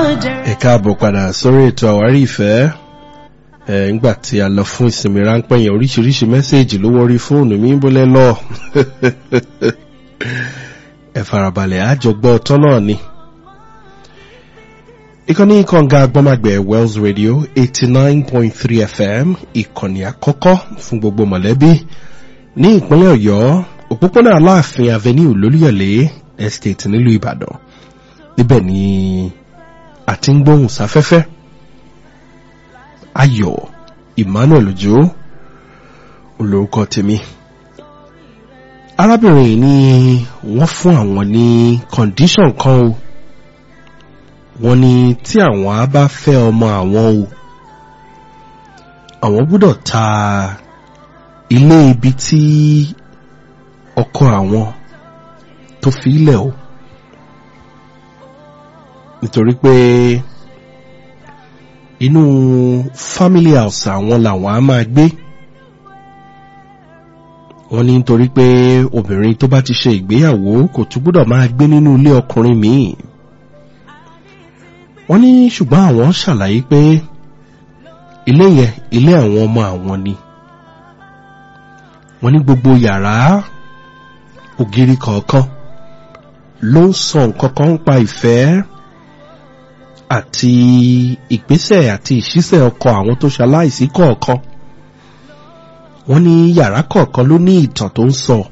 ẹ káàbọ̀ padà sórí ètò àwárí ìfẹ́ ẹ ńgbà tí a lọ fún ìsinmi ráńpẹ́ yẹn oríṣiríṣi mẹ́sẹ̀gì ló wọrí fóònù mi bólẹ́ lọ ẹ farabalẹ̀ àjọgbọ́ ọ̀tọ́ náà ni ìkànnì kànga agbọ́màgbẹ̀ wells radio eighty nine point three fm ìkànnì àkọ́kọ́ fún gbogbo mọ̀lẹ́bí ní ìpínlẹ̀ ọ̀yọ́ òpópónà aláàfin avenue lólúyọ̀lé estate nílùú ìbàdàn níbẹ̀ ni àti ń gbóhùn sáfẹ́fẹ́ ayọ̀ emmanuel ojo olórúkọ tèmi arábìnrin ni wọ́n fún àwọn ní condition kan o wọ́n ní tí àwọn á bá fẹ́ ọmọ àwọn o àwọn gbọ́dọ̀ ta ilé ibi tí ọkọ àwọn tó fi ilẹ̀ o nítorí pé inú family house àwọn làwọn á máa gbé wọ́n ní nítorí pé obìnrin tó bá ti ṣe ìgbéyàwó kò tún gbọ́dọ̀ máa gbé nínú ilé ọkùnrin míì wọ́n ní ṣùgbọ́n àwọn ṣàlàyé pé ilé yẹn ilé àwọn ọmọ àwọn ni wọ́n ní gbogbo yàrá ògiri kọ̀ọ̀kan ló ń sọ nǹkan kan ń pa ìfẹ́ àti ìgbésẹ̀ àti ìṣísẹ̀ ọkọ̀ àwọn tó ṣaláìsí kọ̀ọ̀kan wọ́n ní yàrá kọ̀ọ̀kan ló ní ìtàn tó ń sọ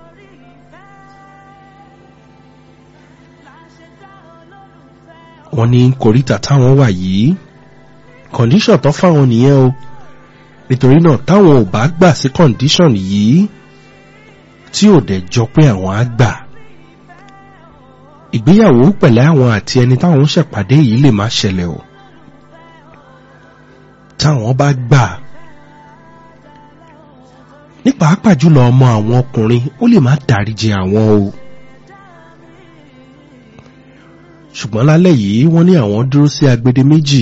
wọ́n ní kòríta táwọn wà yìí kọ̀ndíṣọ̀n tó fáwọn nìyẹn o nítorí náà táwọn ò bá gbà sí kọ̀ndíṣọ̀n yìí tí ò dẹ̀ jọ pé àwọn á gbà ìgbéyàwó pẹ̀lẹ́ àwọn àti ẹni táwọn ń ṣèpàdé yìí lè má ṣẹlẹ̀ o táwọn bá gbà ní pàápàá jùlọ ọmọ àwọn ọkùnrin ó lè má dáríjì àwọn o ṣùgbọ́n lálẹ́ yìí wọ́n ní àwọn dúró sí agbede méjì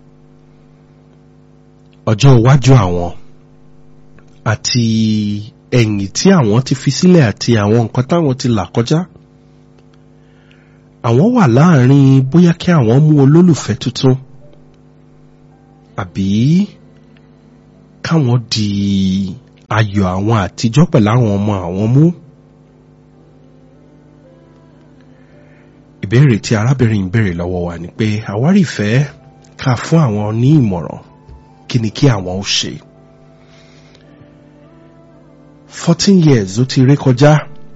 ọjọ́ iwájú àwọn àti ẹ̀yìn tí àwọn ti fi sílẹ̀ àti àwọn nǹkan táwọn ti là kọjá àwọn wà láàrin bóyá kí àwọn mú olólùfẹ́ tuntun àbí káwọn di ayọ̀ àwọn àtijọ́ pẹ̀lú àwọn ọmọ àwọn mú. ìbéèrè tí arábìnrin béèrè lọ́wọ́ wa ni pé àwárí ìfẹ́ ká fún àwọn ní ìmọ̀ràn kí ni kí àwọn ó ṣe. fourteen years ó ti ré kọjá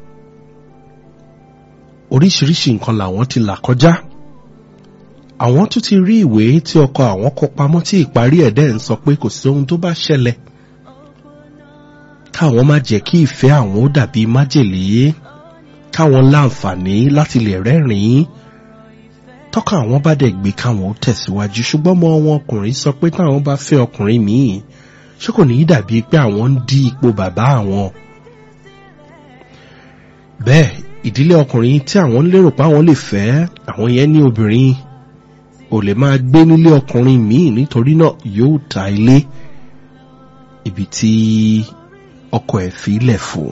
oríṣiríṣi nǹkan làwọn ti là kọjá àwọn tún ti rí ìwé tí ọkọ àwọn kọ pamọ́ tí ìparí ẹ̀dẹ́ ń sọ pé kò sí ohun tó bá ṣẹlẹ̀ káwọn má jẹ́ kí ìfẹ́ àwọn ó dàbí májèlé káwọn láǹfààní láti lè rẹ́rìn-ín tọ́ka àwọn bá dẹ̀ gbé káwọn ó tẹ̀síwájú ṣùgbọ́n mọ́ wọn ọkùnrin sọ pé táwọn bá fẹ́ ọkùnrin míì ṣé kò ní í dàbí pé àwọn ń dí ipò bàbá àwọn bẹ́ẹ̀ ìdílé ọkùnrin tí àwọn lérò pé àwọn lè fẹ́ àwọn yẹn ní obìnrin ò lè máa gbé nílé ọkùnrin míì nítorí náà yóò ta ilé ibi tí ọkọ ẹ̀ fi lẹ̀ fún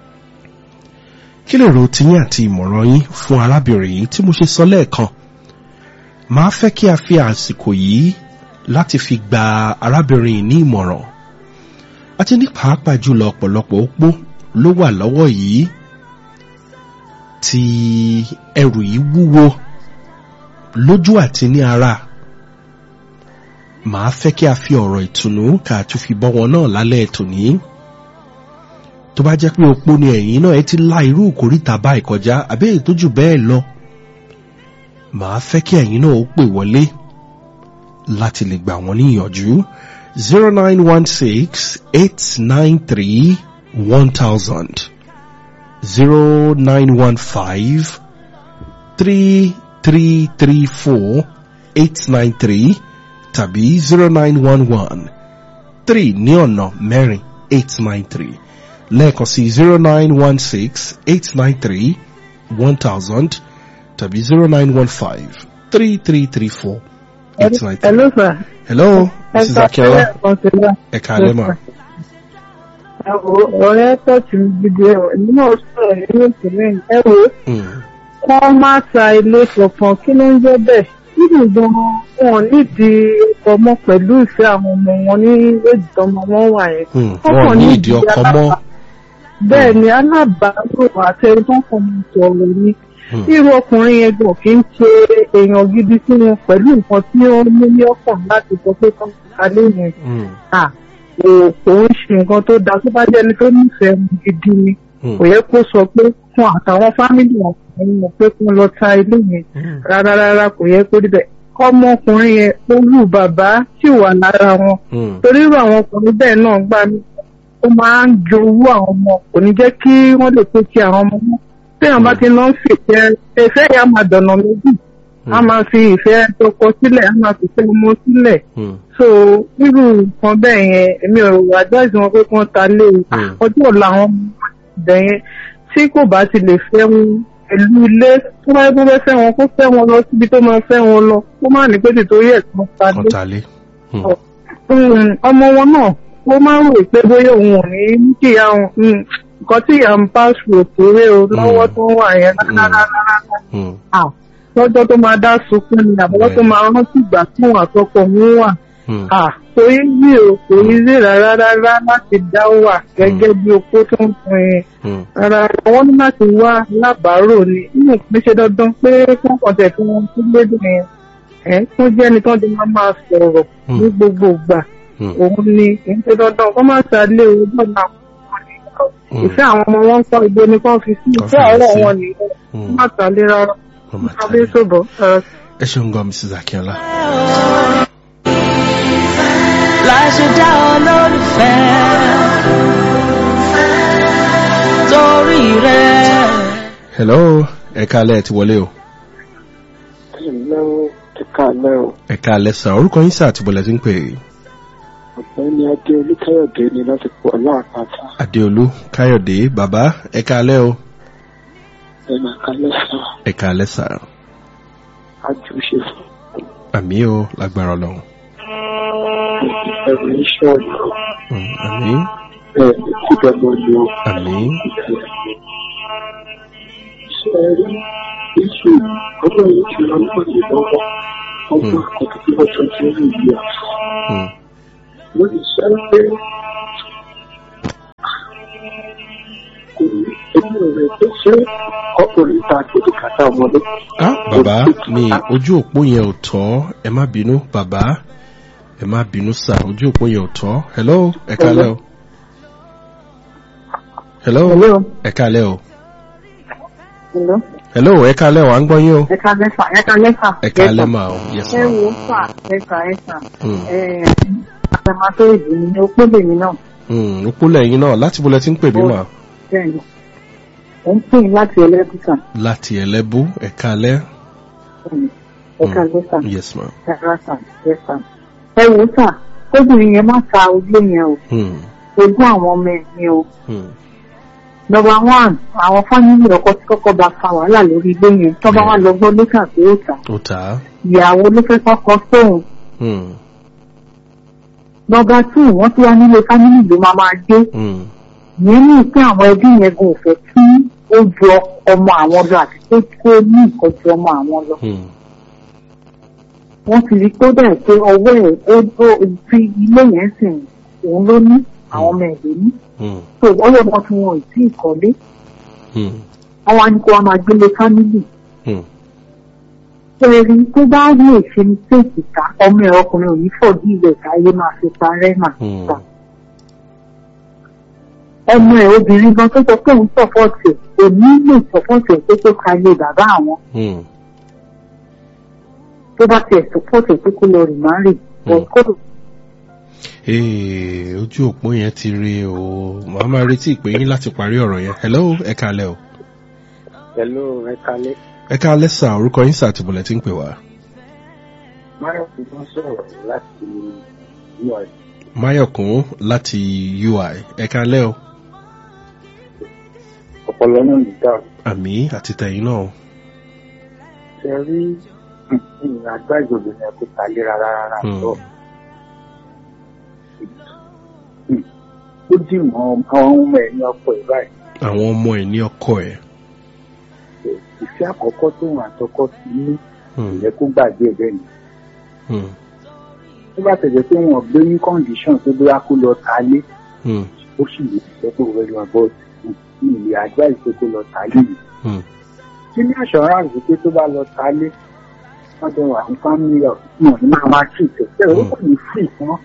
kí lè ro tiyín àti ìmọ̀ràn yín fún arábìnrin yìí tí mo ṣe sọ lẹ́ẹ̀kan máa fẹ́ kí a fi àsìkò yìí láti fi gba arábìnrin ní ìmọ̀ràn àti ní pàápàá jùlọ ọ̀pọ̀lọpọ̀ opó ló wà lọ́wọ́ yìí tí ẹrù yìí wúwo lójú àti ní ara màá fẹ́ kí a fi ọ̀rọ̀ ìtùnú ká tún fi bọ́ wọn náà lálẹ́ tòní tó bá jẹ́ pé opó ni ẹ̀yìn náà ẹ ti la irú ìkórìtà báyìí kọjá àbí èyí tó jù bẹ́ẹ̀ lọ màá fẹ́ kí ẹ̀yìn náà ó pè wọlé láti lè gbà wọ́n níyànjú zero nine one six eight nine three one thousand zero nine one five three three three four eight nine three tàbí zero nine one one three ní ọ̀nà mẹ́rin eight nine three lẹ́ẹ̀kan sí zero nine one six eight nine three one thousand tàbí zero nine one five three three three four eight nine three. Hello, sir. hello mrs akiola ẹ káalẹ́ mà. ọ̀rẹ́ tọ́jú gidi ẹ̀wọ̀ èmi náà sọ̀rọ̀ nínú ìpínlẹ̀ ẹ wò ó Mm, kọ́ má ta ilé kankan kí ló ń jẹ́ bẹ́ẹ̀ nínú gan wọn nídìí ọmọ pẹ̀lú ìfẹ́ àwọn ọmọ wọn ní èjì tọmọ wọn wà yẹn. Hmm, Wọ́n wọn ò kàn ní ní ìdí ìdí ọkọ alábà- mọ́. bẹ́ẹ̀ ni alábàárò àti ẹni tó ń fọmọ sọ̀rọ̀ ni Hmm, irú ọkùnrin yẹn gan kì í ṣe èèyàn gidi sí wọn pẹ̀lú nǹkan tí ó ní ní ọkàn láti sọ pé kán alẹ́ yẹn hmm, à kò kò ń ṣe nǹkan tó dáa tó bá jẹ́ ẹni tó nífẹ̀ẹ́ wọn gidi ni hmm, kò yẹ kó sọ pé fún àtàwọn fámìlì wọn kò ní mọ̀ pé kí wọ́n lọ ta ilé yẹn hmm, rárá rárá kò yẹ kó rí bẹ́ẹ̀ ọmọkùnrin yẹn olú bàbá sì wà lára wọn hmm, torí irú àwọn ọkùnrin bẹ́ẹ̀ náà gbà mí ó máa ń jowú àwọn ọmọ kò ní jẹ́ kí wọ́n lè pé kí àwọn ọmọ mọ́ téèyàn bá ti lọ ń fìfẹ́ ìfẹ́ yẹn á máa dọ̀nà méjì á máa fi ìfẹ́ tọkọ sílẹ̀ á máa fìfẹ́ ọmọ sílẹ̀ hmm, so irú nǹkan bẹ́ẹ̀ yẹn èmi ò advice wọn pé kí wọ́n ta lé o Hmm. ọjọ́ ọ̀la àwọn ọmọ ibẹ̀ yẹn tí kò bá ti lè fẹ́ wọn pẹ̀lú ilé tó bá yẹ kó fẹ́ fẹ́ wọn kó fẹ́ wọn lọ síbi tó máa fẹ́ wọn lọ kó má ní pé tìtorí ẹ̀ kan ta kan lé ta lé. Hmm, Mm, ọmọ wọn náà ó máa ń rò pé bóyá òun ò ní ní kí ìyá òun mm, nǹkan tí ìyá ń bá ṣòro kéré o lọ́wọ́ tó wà yẹn rárá hmm, lọ́jọ́ tó máa dá sunkún ni àbọ̀wọ́ tó máa rántí ìgbà tí òun àtọkọ òun wà hmm, Ah, kò í rí o kò í rí rárá rárá láti dá wà gẹ́gẹ́ bí opó tó ń pin in hmm, rárá wọ́n ní láti wá lábàárò ni nínú ìpín ṣe dandan pé fún kọ̀ǹtẹ̀ tí wọ́n tún lédè yẹn ẹ̀ tó jẹ́ ẹni tó ti máa máa sọ̀rọ̀ ní gbogbo ìgbà hmm, òun ni kì í ṣe dandan kó má ṣàlẹ̀ ojú ọ̀nà hmm, ìfẹ́ àwọn ọmọ wọn ń kọ́ ibo ni kò fi sí Kọ́ ìfẹ́ fi ọ̀rọ̀ sí. wọn nìyẹn kó hmm. má ṣàlẹ̀ rárá Wọ́n máa ta tàbí lé. ṣòbọ̀ ẹ ṣeun gan mrs akínọlá. láṣẹ dá olólùfẹ́ torí rẹ̀. hello ẹ káalẹ́ ti wọlé o. Hello, ẹ̀kálẹ́ o. ẹ káalẹ́ sàn orúkọ yín sáà ti bọ̀lẹ̀ tí ń pè é. Ọ̀gbẹ́ni Adé Olúkáyọ̀dé ni láti pọ̀ láàpáta. adéolú káyọ̀dé bàbá ẹ káalẹ́ o. Ẹ̀nà kálẹ́ sá, ẹ káalẹ́ sà àjùṣe fún àmì o lágbára ọlọ́run. ẹ̀rọ iṣẹ́ ọ̀nà Hmm, àmì bẹ́ẹ̀ ni kú dẹ́gbọ́n ni ó àmì ṣe rí iṣu ọdún yìí ti lọ náà ní lọ́wọ́ ọgbọ́n àkọ́kọ́ tí wọ́n tún ti rí ìlú àṣà. hmm, Mo lè sọ pé kò ní inú rẹ̀ tó ṣe ọkùnrin ta gbọ́dọ̀ kàtà ọmọdé. ah bàbá mi ojú òpó yẹn ò tọ́ ẹ má bínú bàbá ẹ má bínú sà ojú òpó yẹn ò tọ́ hello ẹ káalẹ́ o. hello Hello. ẹ káalẹ́ o. Hello. hello ẹ káalẹ́ o à ń gbọ́ yín o. ẹ̀ka lẹ́fà ẹ̀ka lẹ́fà. ẹ káalẹ́ mà o yes ẹ ma. wo fà ẹ̀ka ẹ̀ka Hmm, àtàmátó ìdí ni ó pé lèmi náà hmm, òpó lẹ́yìn náà láti bọ́lẹ̀ tí ń pè mí mà. bẹ́ẹ̀ ni ó ń pè láti ẹlẹ́kùtà láti ẹlẹ́bú ẹ káalẹ́. ẹ̀ka lẹ́fà yes ma. ẹ̀ka sà ẹ̀ka. ẹ wo sà kóbìnrin yẹn má ta ojú yẹn o Hmm, ojú àwọn ọmọ ẹ̀ ni o. hmm, nọmba one àwọn fámìlì ọkọ tí kọ́kọ́ bá fa wàhálà lórí ilé yẹn tó bá wà lọ gbọ́ lókà pé ó tà ó tà á. ìyàwó ló fẹ́ kọ́kọ́ sóhun Hmm, nọmba two wọ́n ti wá nílé fámìlì ló máa máa gbé hmm, yẹn ní pé àwọn ẹbí yẹn gan ò fẹ́ kí ó ju ọmọ àwọn lọ àti pé kí ó ní nǹkan ju ọmọ àwọn lọ hmm, wọ́n ti rí i tó dẹ̀ pé ọwọ́ ẹ̀ ó ó ti ilé yẹn sìn òun ló ní àwọn ọmọ ẹ̀ ló ní hmm, tó ọwọ́ wọn tí wọn ò tí ì kọ́lé hmm, wọ́n wá ní kó wá máa gbélé fámìlì hmm. ẹ̀rí tó bá rí èsì ní téèkì ká ọmọ ẹ̀ ọkùnrin ò ní fọ̀dí ilẹ̀ káyé máa fi parẹ́ mà Hmm. gbà. ọmọ ẹ̀ obìnrin gan tó sọ pé òun sọ̀pọ̀tì ẹ̀ kò ní lè sọ̀pọ̀tì ẹ̀ pé tó ka ilé bàbá àwọn Hmm. tó bá tiẹ̀ sọ̀pọ̀tì ẹ̀ pé kó lọ rì má rì Hmm. kó Ee, ojú òpó yẹn ti rí o màá máa retí ìpè yín láti parí ọ̀rọ̀ yẹn hello ẹ káalẹ́ o. Hello, ẹ̀kálẹ́. ẹ káalẹ́ sà orúkọ yín sà tìbọ̀lẹ̀ tí ń pè wá. Máyọ̀ ti wọ́n sọ̀rọ̀ láti UI. máyọ̀kún láti ui ẹ káalẹ́ o. Ọ̀pọ̀lọ́ náà ní dáa. àmì àti tẹ̀yìn náà. Ṣé rí ìrìn àgbá ìjọba ní ẹ̀kọ́ tàlé rárá rárá Hmm. lọ. Ó dì mọ́ àwọn ọmọ ẹ̀ ní ọkọ̀ ẹ̀ báyìí. àwọn ọmọ ẹ̀ ní ọkọ ẹ̀. Ìfẹ́ àkọ́kọ́ tó wọn àtọkọ́ ti ní Hmm. ìyẹn kó gbàgbé ẹ̀ bẹ́ẹ̀ ni Hmm. tó bá tẹ̀lé pé wọ́n gbé ní condition tó bóyá kó lọ ta lé Hmm. ó sì lè fẹ́ kó rẹ lọ bọ́ ní ilé advice pé kó lọ ta lé yìí Hmm. kí ní assurance pé tó bá lọ ta lé wọ́n jọ wà ní family of wọn ní máa wá sí ìtẹ̀sẹ̀ ó kò ní free fún wọn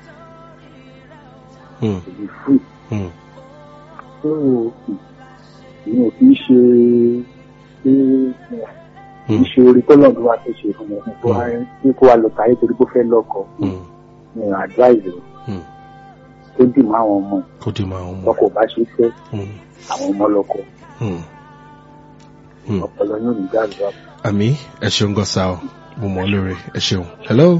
Hmm. kò ní free Hmm. tó ìyẹn ò kì í ṣe pé kì í ṣe orí tọ́lọ́dún wa tó ṣe fún wọn kó wá pé kó wá lọ ta lé torí pé ó fẹ́ lọ́kọ Hmm. ní advice rẹ̀ Hmm. tó dì mọ́ àwọn ọmọ kó dì máa ń mọ̀. lọ́kọ̀ bá ṣe fẹ́ Hmm. àwọn ọmọ lọ́kọ̀ Hmm. Hmm. ọpọlọ yóò ní gbàgbọ́. àmì ẹ ṣeun gan sa ọ mo mọ lóore ẹ ṣeun. hello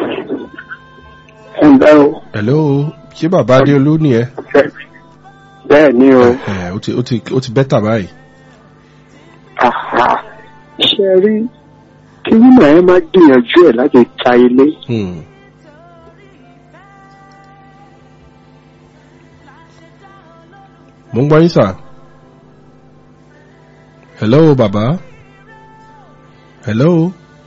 ẹ ǹlẹ́ o hello ṣé bàbá adéolú ni ẹ. bẹ́ẹ̀ ni o ẹ ó ti ó ti ó ti bẹ́tà báyìí. àhà ṣe rí kí nínú ẹ máa gbìyànjú ẹ láti ta ilé Hmm. mo ń gbọ́ yín sà. hello bàbá. hello.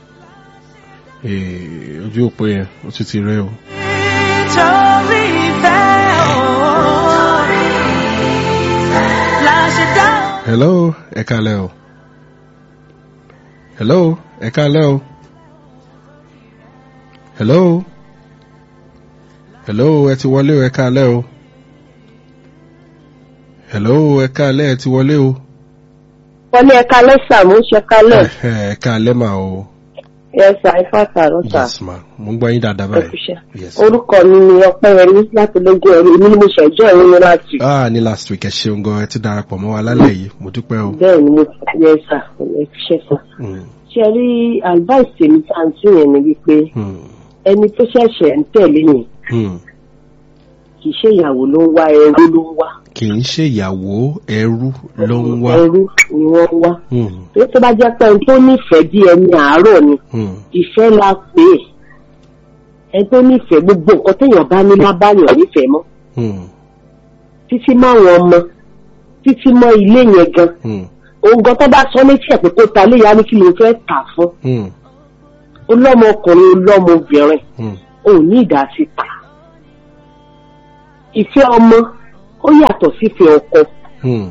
ee ojú òpó yẹn ó ti ti rẹ o. Nítorí ìfẹ́ o. La ṣe dá o. hello ẹ kálẹ́ o. hello ẹ kálẹ́ o. hello. hello ẹ ti wọlé o ẹ kálẹ́ o. hello ẹ kálẹ́ ẹ ti wọlé o. wọ́n ní ẹ̀ka lẹ́sà mú ṣẹ̀ka lẹ̀ ẹ ẹ kálẹ́ mà o. ẹ̀sà ifá tààrọ̀ sà yes ma mo ń gbọ́ yín dáadáa báyìí. ẹ̀kúṣẹ́. yes. orúkọ mi ni ọpẹ́yẹmí láti lógún ẹ̀rí èmi ni mo ṣẹ̀jọ́ ẹ̀rí ní láti. ah ní last week ẹ ṣeun gan ẹ ti darapọ̀ mọ́ wa lálẹ́ yìí mo dúpẹ́ o. bẹ́ẹ̀ ni mo ti yẹ sà ẹ̀kúṣẹ́ sà. Hmm, ṣe rí advice tèmi tá à ń tún yẹn ni wípé hmm, ẹni tó ṣẹ̀ṣẹ̀ ń tẹ̀lé yẹn hmm. kì í ṣe ìyàwó ló ń wá ẹrú ló ń wá kì í ṣe ìyàwó ẹrú ló ń wá. ẹrú ni wọ́n ń wá. Hmm, tó tó bá jẹ́ pé ẹni tó nífẹ̀ẹ́ bí ẹni àárọ̀ ni hmm, ìfẹ́ la pè é ẹni tó nífẹ̀ẹ́ gbogbo nǹkan téèyàn bá ní lábáyàn nífẹ̀ẹ́ mọ́ hmm, títí mọ́ àwọn ọmọ títí mọ́ ilé yẹn gan hmm, òun gan tó bá sọ létí ẹ̀ pé kó ta léyà ní kí ló fẹ́ tà fún hmm, ọlọ́mọkùnrin ọlọ́mọbìnrin hmm, òun ní ìdásí ta ìfẹ́ ọmọ ó yàtọ̀ sífẹ́ ọkọ hmm,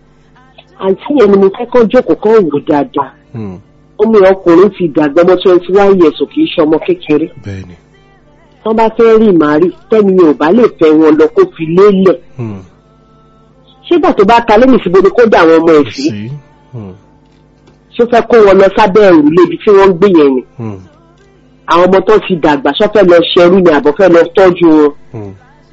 àǹtí yẹn ni mo fẹ́ kọ́ jókòó kọ́ wò dáadáa hmm. ọmọ ọkùnrin ti dàgbà ọmọ twenty one years ò kì í ṣe ọmọ kékeré bẹ́ẹ̀ni. wọ́n bá fẹ́ rí màárì tẹ́ni yẹn ò bá lè fẹ́ wọn lọ kó fi lélẹ̀ Hmm, ṣégbà tó bá ta lẹ́yìn síbo ni kó dà àwọn ọmọ ẹ̀ sí sí. Hmm, ṣó fẹ́ kó wọn lọ sábẹ́ ẹ̀rù lébi tí wọ́n ń gbé yẹn ni hmm, àwọn ọmọ tó ti dàgbà ṣó fẹ́ lọ ṣẹrú ni àbọ̀ fẹ́ lọ tọ́jú wọn hmm,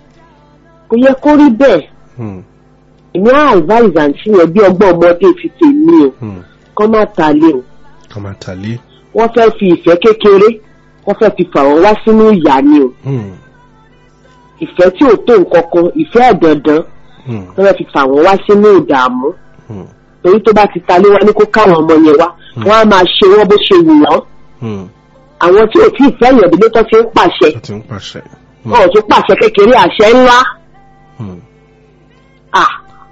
kò yẹ kó rí bẹ́ẹ̀ hmm, èmi á advise àǹtí yẹn bí ọgbọ́n ọmọdé ti tèmi o hmm. kọ́ má ta lé o kọ́ máa tàlé. wọ́n fẹ́ fi ìfẹ́ kékeré wọ́n fẹ́ fi fà wọ́n wá sínú ìyá ni o Hmm, ìfẹ́ tí ò tó nǹkan kan ìfẹ́ ẹ̀dọ̀dán hmm, wọ́n fẹ́ fi fà wọ́n wá sínú ìdààmú hmm, torí tó bá ti ta lé wọn ní kó káwọn ọmọ yẹn wá wọ́n á máa ṣe wọ́n bó ṣe wù wọ́n hmm. àwọn tí ò tí ì fẹ́ yàn délé tó ti ń pàṣẹ ó ti ń pàṣẹ. Hmm, wọn ò tún pàṣẹ kékeré àṣẹ ńlá hmm, à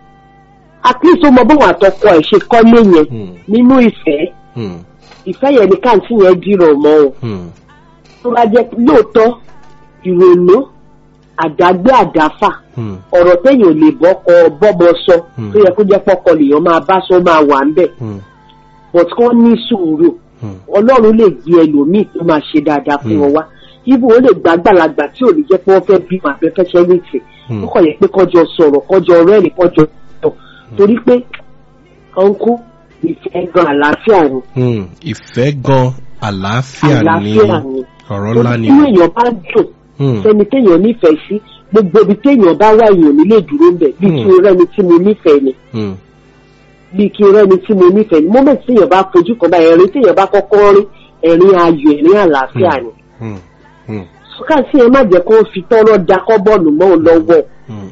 at least ó mọ bóun àtọkọ ẹ̀ ṣe kọ́lé yẹn hmm, nínú ìfẹ́ hmm, ìfẹ́ yẹn ní káàntì yẹn dìrọ̀ mọ́ o hmm, tó bá jẹ́ lóòótọ́ ìrònú àdágbé àdáfà hmm, ọ̀rọ̀ téèyàn ò lè bọ́kọ bọ́bọ sọ Hmm. tó yẹ kó jẹ́ pọ́kọ lèèyàn máa bá sọ máa wà ń bẹ̀ hmm, but kí ní sùúrù hmm. ọlọ́run lè gbé ẹlòmíì tó máa ṣe dáadáa fún Hmm. wọn wá ibo ó lè gbá gbàlagbà tí ò ní jẹ́ pé wọ́n fẹ́ bímọ àbẹ́fẹ́ṣẹ́ létí Hmm. ó kàn yẹ pé kọjọ sọ̀rọ̀ kọjọ rẹ́rìn kọjọ sọ torí pé ọ̀nkú ìfẹ́ gan àlàáfíà ni Hmm, ìfẹ́ gan àlàáfíà ni àlàáfíà ni ọ̀rọ̀ ńlá ni. inú èèyàn bá dùn Hmm, sẹ́ni téèyàn nífẹ̀ẹ́ sí gbogbo ibi téèyàn bá wà èèyàn nílé dúró ń bẹ̀ bí Hmm. kí n rẹ́ni tí mo nífẹ̀ẹ́ ni hmm, bí kí n rẹ́ni tí mo nífẹ̀ẹ́ ni moment téèyàn bá fojú kan bá ẹ̀rín téèyàn bá kọ́kọ́ rí ẹ̀rín ayọ̀ ẹ̀rín àlàáfíà ni hmm, hmm, káàsì ẹ má jẹ́ kó fi tọ́rọ́ da kọ́ bọ́ọ̀lù mọ́ òun lọ́wọ́ hmm,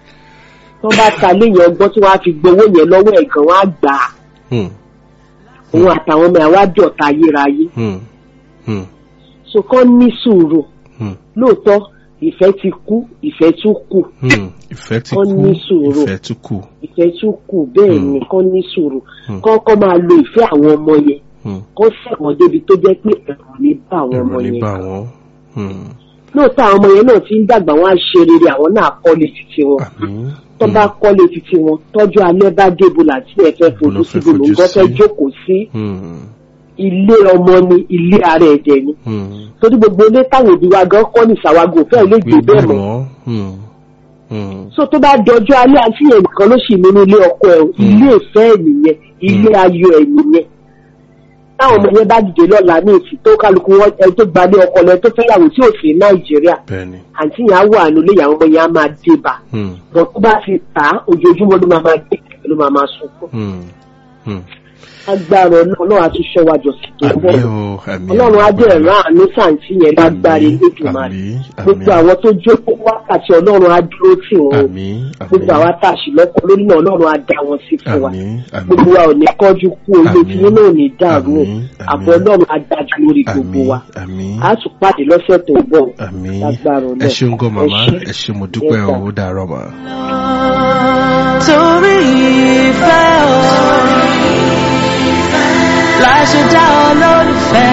tó bá ta léyìn ọgbọ́n tí wọ́n á fi gbowó yẹn lọ́wọ́ ẹ̀ gan wọ́n á gbà á hmm, òun àtàwọn ọmọ ẹ̀ wá dọ̀ta ayérayé hmm, hmm, so kọ́ ní sùúrù hmm, lóòótọ́ ìfẹ́ ti kú ìfẹ́ tún kù hmm. ìfẹ́ ti Ó kú ní sùúrù. ìfẹ́ tún kù. ìfẹ́ tún kù bẹ́ẹ̀ Hmm. ni kọ́ ní sùúrù Hmm. kọ́kọ́ máa lo ìfẹ́ àwọn ọmọ yẹn Hmm. kó ṣẹ̀wọ̀n débi tó jẹ́ pé ẹ̀rù ní bá àwọn ọmọ ẹ̀rọ ní yẹn bá wọn. Hmm. lóòótọ́ àwọn ọmọ yẹn náà ti ń dàgbà wọn á ṣe rere àwọn náà kọ́lé títí wọn àmín. tó bá kọ́lé títí wọn tọ́jú alẹ́ bá débo làtí ẹ fẹ́ Ibo ló fojú fẹ́ síbi ló ń fojú gbọ́ fẹ́ sí? jókòó sí Hmm. ilé ọmọ ni ilé ara ẹ̀jẹ̀ ni Hmm. torí gbogbo ilé táwọn òbí wa gan kọ́ ní ìsàwágò fẹ́ lè gbé bẹ́ẹ̀ mọ́ Hmm. Hmm. so tó bá dọjọ́ alẹ́ àti yẹn nìkan ló sì nínú ilé ọkọ ẹ̀ o. ilé ìfẹ́ ẹ̀ nìyẹn ilé ayọ̀ ẹ̀ nìyẹn táwọn ọmọ yẹn bá dìde lọ́la ní èsì tó kálukú wọn ẹ tó gbalé ọkọ lẹ tó fẹ́yàwó tí ò sí nàìjíríà bẹ́ẹ̀ni. àǹtí yẹn á wà nílé ìyàwó ọmọ yẹn á máa dé bá Hmm. bọ̀ tó bá ti tà á ojoojúmọ́ ló máa máa dé ló máa máa sunkún Hmm. Hmm. agbára ọlọ́run àti ṣọ́wájọ sí tó bọ̀ àmín o àmín. ọlọ́run á dẹ̀ rán àánú sàǹtí yẹn lágbára elédùnmáà àmín gbogbo àwọn tó jókòó wákàtí ọlọ́run á dúró tì wọ́n o. àmín gbogbo àwa tá a sì lọ́kọ lórí náà ọlọ́run á dá wọn sí fún wa àmín àmín gbogbo wa ò ní kọ́jú kú ojú Àmín. tí nínú ò ní dàrú o Àmín. Àmín. àbọ̀ ọlọ́run á dájú lórí gbogbo àmín wa àmín a tún pàdé lọ́sẹ̀ tó ń bọ̀ àmín lágbára ẹ Ọlọ́run. ṣeun gan màmá Ẹ ṣé. ẹ ṣe mo dúpẹ́ Yes, o sir. ó dàárọ̀ mà. torí ìfẹ́ o la ṣe dá olólùfẹ́.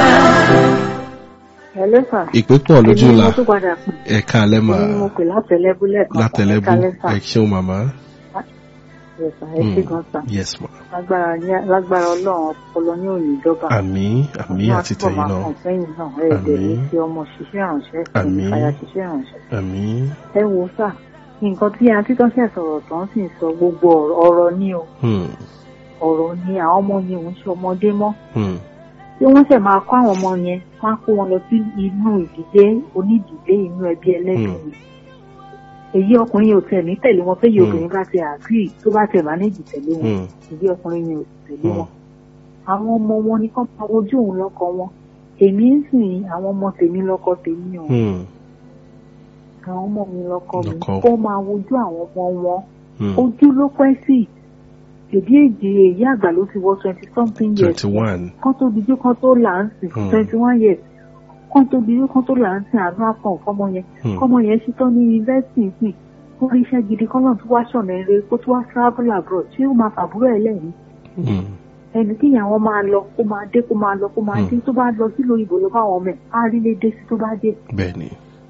Hello sir. ìpè pọ̀ lójú Èmi ni la mo tún padà pè. ẹ̀ka alẹ́ mà Èmi ni mo pè látẹ̀lẹ́bú lẹ́ẹ̀kan. látẹ̀lẹ́bù Ẹ̀ka lẹ́sà. ẹ ṣeun màmá. Yes, sir. Ẹ ṣé Hmm. gan sir. yes ma Lágbára ní- lágbára ọlọ́run ọpọlọ ní òní ìjọba. àmín àmín àti tẹ̀yìn náà Máa kàn sẹ́yìn náà. Ẹ ẹ̀dẹ̀ ní Àmín. fi ọmọ ṣiṣẹ́ ìrànṣẹ́. Àmín. Ìfàyà ṣiṣẹ́ ìrànṣẹ́. àmín Ẹ wo sà. Nǹkan tí àǹtí tó ṣẹ̀ sọ̀rọ̀ tán sì ń sọ gbogbo ọ̀rọ̀- ọ̀rọ̀ ni o. Hmm. Ọ̀rọ̀ ni àwọn ọmọ yẹn ò ń ṣe ọmọdé mọ́. Hmm. tí wọ́n ṣẹ̀ máa kọ́ àwọn ọmọ yẹn wọ́n á kó wọn lọ sí inú ìdílé onídìílé inú ẹbí ẹlẹ́sìn ni. èyí ọkùnrin yóò tẹ̀ ní tẹ̀lé wọn fẹ́yìí Hmm. obìnrin bá ti àgírí tó bá tẹ̀ mánéjì tẹ̀lé wọn Hmm. èyí ọkùnrin yóò tẹ̀lé Hmm. wọn. àwọn ọmọ wọn ni kán máa wojú òun lọ́kọ wọn èmi ń sìn àwọn ọmọ tèmi lọ́kọ tèmi o Hmm. àwọn ọmọ mi lọ́kọ mi Lọ́kọ. kó máa wojú àwọn ọmọ wọn Hmm. ojú ló pẹ́ sí èdè èdè èyí àgbà ló ti wọ twenty something years twenty one kán tó dijú kán tó là ń sìn Hmm. twenty one years kán tó dijú kán tó là ń sìn àánú àpọ̀n fọmọ yẹn Hmm. kọ́mọ yẹn ṣetán ní yunifásitì sìn kó rí iṣẹ́ gidi kán náà tó wá ṣọ̀nà eré kó tó wá travel abroad ṣé ó máa fàbúrò ẹ̀ lẹ́yìn Hmm. ẹni tí ìyàwó máa lọ kó máa dé kó máa lọ kó máa Hmm. dé tó bá lọ sílùú òyìnbó lọ báwọn ọmọ ẹ̀ á rí lé dé sí tó bá dé bẹ́ẹ̀ni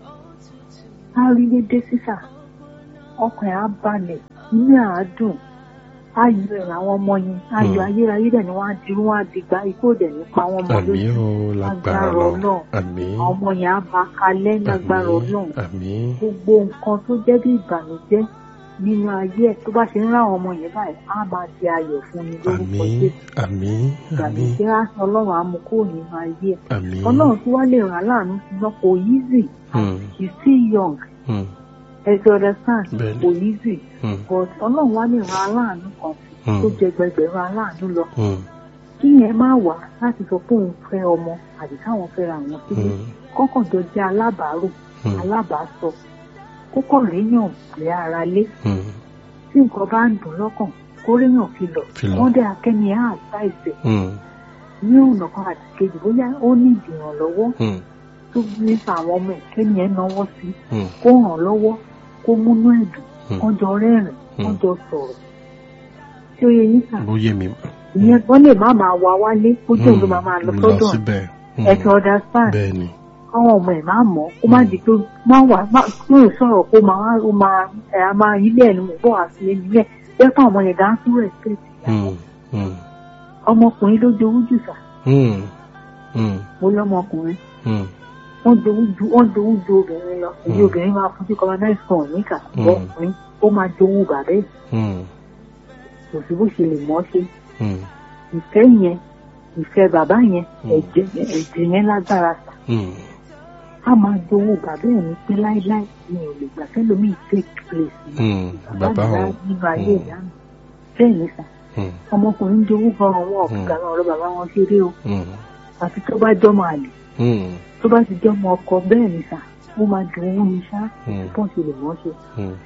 á rí lé dé sísà ọkàn ẹ̀ á balẹ̀ inú ẹ̀ á dùn ayọ̀ ẹ̀ làwọn ọmọ yẹn ayọ̀ Hmm. ayérayé dẹ̀ ni wọ́n á dirú wọn á dìgbà ikú òdẹ̀ nípa wọn mọ́ àmín lójú o lágbára Lágbára lọ Ọlọ́run. àmín àwọn ọmọ yẹn á bá kalẹ̀ lágbára àmín ọlọ́run àmín gbogbo nǹkan tó jẹ́ bí ìbànújẹ́ nínú ayé ẹ̀ tó bá ṣe ń ráwọn ọmọ yẹn báyìí á máa di ayọ̀ fún mi lórúkọ àmín jésù àmín àmín ìbànújẹ́ á ọlọ́run á mú kúrò nínú ayé ẹ̀ àmín ọlọ́run tí wàá lè ràn án láàánú sí lọ kò easy Hmm. he's still young Hmm. ẹ ti understand Bẹ́ẹ̀ni. kò easy Hmm. but ọlọ́run wàá lè ràn án láàánú kan sí Hmm. tó jẹ gbẹgbẹ̀rún aláàánú lọ Hmm. kí yẹn má wà láti sọ pé òun fẹ́ ọmọ àbí káwọn fẹ́ ra àwọn sílé Hmm. kọ́kànjọ jẹ́ alábàárò Hmm. alábàásọ kókò réyàn lé ara lé Hmm. tí nǹkan bá ń dùn lọ́kàn kó réyàn fi lọ Filọ̀. wọ́n dẹ́ akẹ́ni á àṣà ìfẹ́ Hmm. ní ọ̀nà kan àti kejì bóyá ó ní ìdìrànlọ́wọ́ Hmm. tó nípa àwọn ọmọ ẹ̀ kẹ́ni ẹ̀ náwó sí Hmm. kó ràn lọ́wọ́ kó múnú ẹ̀dùn Hmm. kán jọ rẹ́rìn kán jọ sọ̀rọ̀ tí ó yẹ yín sà ó yé mi ìyẹn wọ́n lè má máa wá wálé kó jẹ́ òun ló máa máa lọ lọ sọ́dọ̀ síbẹ̀ Hmm. ẹ̀ ti understand bẹ́ẹ̀ni káwọn ọmọ ẹ̀ máa mọ̀ kó má di pé má wà má tó lè sọ̀rọ̀ kó máa ó máa ẹ̀ á máa ilé ẹ̀ ní mo bọ̀ wá sí ẹni yẹn bẹ́ẹ̀ fún ọmọ yẹn dáńtú respect Hmm. Hmm. ọmọkùnrin ló jowú jù sà Hmm. Hmm. mo lọ́mọkùnrin Hmm. wọ́n jowú ju wọ́n jowú ju obìnrin lọ èyí Mm. obìnrin máa fojú kọ́mọ náà sàn níkà Mm. ọkùnrin ó máa jowú bàbá ẹ̀ Hmm. kò sí bó ṣe lè mọ́ ṣe Hmm. ìfẹ́ yẹn ìfẹ́ bàbá yẹn Mm. ẹ̀jẹ̀ ẹ̀jẹ̀ yẹn lágbára sà Hmm. á máa jowú bàbá ẹ̀ ní pé láíláí mi ò lè gbà kẹ́lòmíì take place mi. Hmm. bàbá ìyá o nínú ayé Mm. ìyá mi bẹ́ẹ̀ ni sà Hmm. ọmọkùnrin jowú gan-an wọn Mm. ọ̀gá ọ̀rọ̀ bàbá wọn ṣeré o Hmm. àfi tó bá jọmọ àlè Hmm. tó bá ti jọmọ ọkọ bẹ́ẹ̀ ni sà ó máa dùn ún ní sá Mm. bọ́n ṣe lè mọ́ ṣe. Hmm.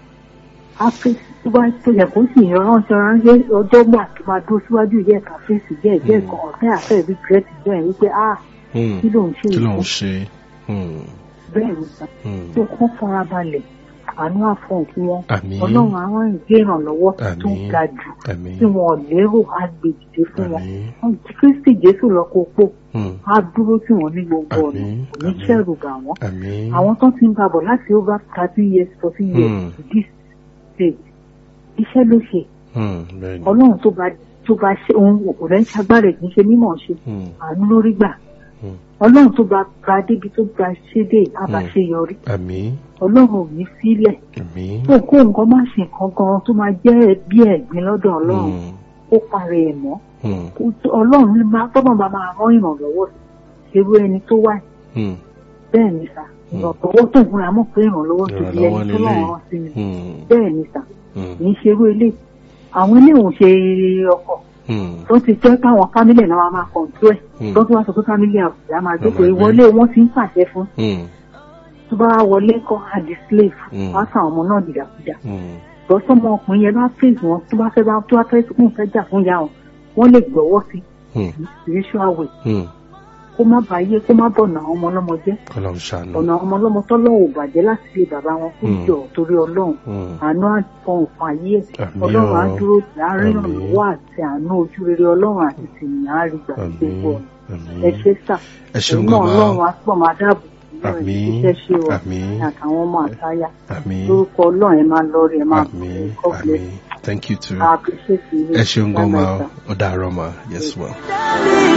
áfíìsì tó bá tó yẹ kó sì ránṣẹ́ ránṣẹ́ ọjọ́ gbà tó máa dúró síwájú ìyá ẹ̀ka fèsì bẹ́ẹ̀ bẹ́ẹ̀ Mm. kan ọ̀fẹ́ àfẹ́ ìbí gírẹ́tì bẹ́ẹ̀ wípé a Hmm. kí ló ń ṣe kí ló ń ìfún ṣe Hmm. bẹ́ẹ̀ ni sà Hmm. tó kọ́ fara balẹ̀ àánú àfọ̀n fún wọn Àmín. ọlọ́run àwọn ìgbé ìrànlọ́wọ́ tó Àmín. ga jù Àmín. tí wọn ò lérò á gbé dìde fún wọn Àmín. wọn kristi jésù lọ́kọ̀ pò Hmm. á dúró tí wọ́n ní gbogbo ọ̀nà Àmín. kò ní Àmín. ṣẹ̀rù bà wọ́n Àmín. àwọn tó ti ń babọ̀ láti over thirteen years fourteen years Hmm. to this stage iṣẹ́ ló ṣe Hmm. Bẹ́ẹ̀ni. ọlọ́run tó bá tó bá ṣe ohun kò rẹ̀ ń ṣagbára ẹ̀ kì í ṣe mímọ̀ ṣe Hmm. àánú lórí gbà Hmm. ọlọ́run tó bá bá débi tó bá ṣe dé àbáṣeyọrí Àmín. ọlọ́run ò ní sílẹ̀ Àmín. kó kó nǹkan má ṣe nǹkan gan tó máa jẹ́ bí ẹ̀gbin lọ́dọ̀ ọlọ́run Hmm. ó parẹ́ ẹ̀ mọ́ Hmm. Kó- ọlọ́run ló máa tọ́nà bá máa rán ìrànlọ́wọ́ sí irú ẹni tó wà Hmm. bẹ́ẹ̀ ni sà ìrànlọ́wọ́ tó ń fúnra mọ̀ pé ìrànlọ́wọ́ tó di Ìrànlọ́wọ́ ẹni tó lélẹ̀. lọ́run rán sí mi Hmm. bẹ́ẹ̀ ni sà Hmm. kì í ṣe irú ilé àwọn ilé òun ṣe ọkọ̀ Hmm. tó ti jẹ́ káwọn fámílì náà máa kọ̀ǹtú ẹ̀ Hmm. tó tún wá sọ pé fámílì àbùdá máa jókòó Máa gbé. ìwọlé wọn ti ń pàṣẹ fún Hmm. tó bá wọlé kọ́ àdì slave Hmm. wá sàn ọmọ náà dìdàkudà Hmm. lọ́sọ́mọ ọkùnrin yẹn bá fèsì wọn tó bá fẹ́ bá tó bá fẹ́ kún fẹ́ jà fún ìyá wọn wọ́n lè gbọ́wọ́ sí Hmm. ní spiritual way Hmm. kó má bàa yé kó má bọ̀nà àwọn ọmọ ọlọ́mọ jẹ́ Ọlọ́run ṣàánú. ọ̀nà àwọn ọmọ ọlọ́mọ tọ́lọ́wọ̀ bàjẹ́ láti lè bàbá wọn kó Hmm. jọ torí ọlọ́run Hmm. àánú àfọ̀n òfin ayé ẹ̀ Àmín ọlọ́run á o. dúró láàrin Àmín. ìrànlọ́wọ́ àti àánú ojú rere ọlọ́run àti tìyàn á rí gbà Àmín. gbogbo ọ̀nà Àmín. ẹ ṣe sà Ẹ ṣeun ẹ̀yin náà gan-an. ọlọ́run á pọ̀ máa dáàbò bò yín, Àmín. iṣẹ́ ṣe wọ̀ Àmín. àtàwọn ọmọ àtayá Àmín. lórúkọ ọlọ́run ẹ máa lọ rí ẹ máa Àmín. God bless Àmín. Thank you too. I appreciate you. Ẹ ṣeun gan Bye-bye, ma. sir. Ó dàárọ̀ ma. Yes ma.